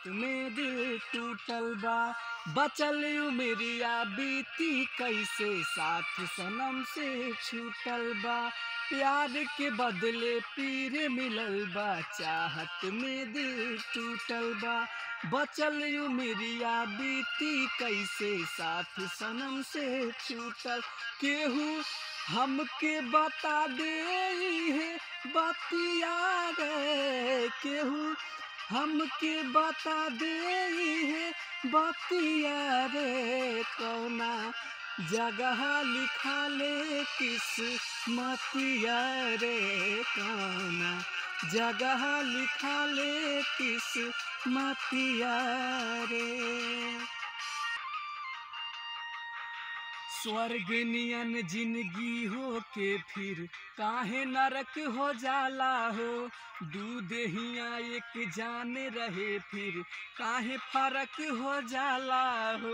चाहत में दिल टूटल बा बचल उमरिया बीती कैसे साथ सनम से छूटल बा प्यार के बदले पीर मिलल बा चाहत में दिल टूटल बा बचल उमरिया बीती कैसे साथ सनम से छूटल केहू हमके बता दे है बतिया रे केहू हमके बता दे है बतिया रे कौना जगह लिखा ले किस मतिया रे कौना जगह लिखा ले किस मतिया रे स्वर्ग नियन जिंदगी हो के फिर काहे नरक हो जाला हो दूध हिया एक जान रहे फिर काहे फर्क हो जाला हो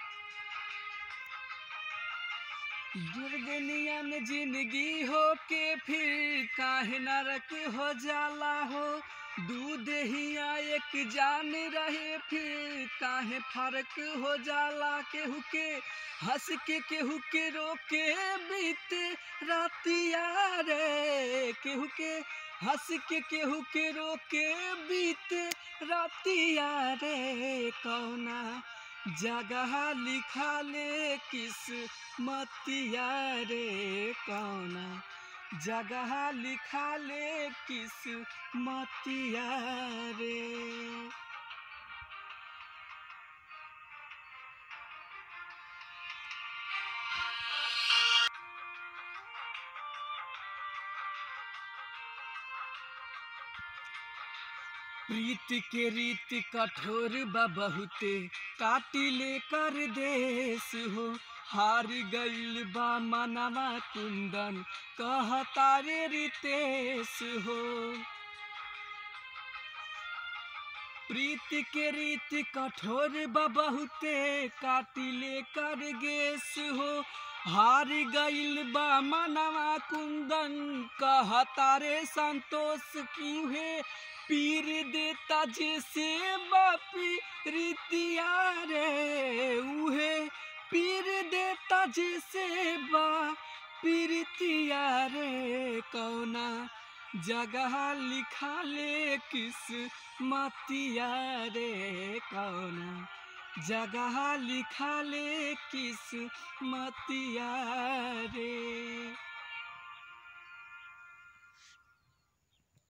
दुर्गनियन जिंदगी हो के फिर काहे नरक हो जाला हो दूध हिया एक जान रहे फिर काहे फर्क हो जाला केहू के हंस के केहू के रोके बीते रातिया रे केहू के हंस के केहू के रोके बीते रातिया रे कौना जगह लिखा ले किस मतिया रे कौना जगह लिखा ले किस मतिया रे प्रीत के रीत कठोर बा बहुते काटी ले कर देश हो हार गइल बा मनवा कुंदन कहता रे रितेश हो प्रीत के रीत कठोर बा बहुते काटी ले कर गेस हो हार गइल बा मनवा कुंदन कहता रे संतोष क्यों है पीर देता जैसे बापी रीतिया रे उहे पीर देता जैसे बा पीरतिया रे कौना जगह लिखा ले किस मतिया रे कौना जगह लिखा ले किस मतिया रे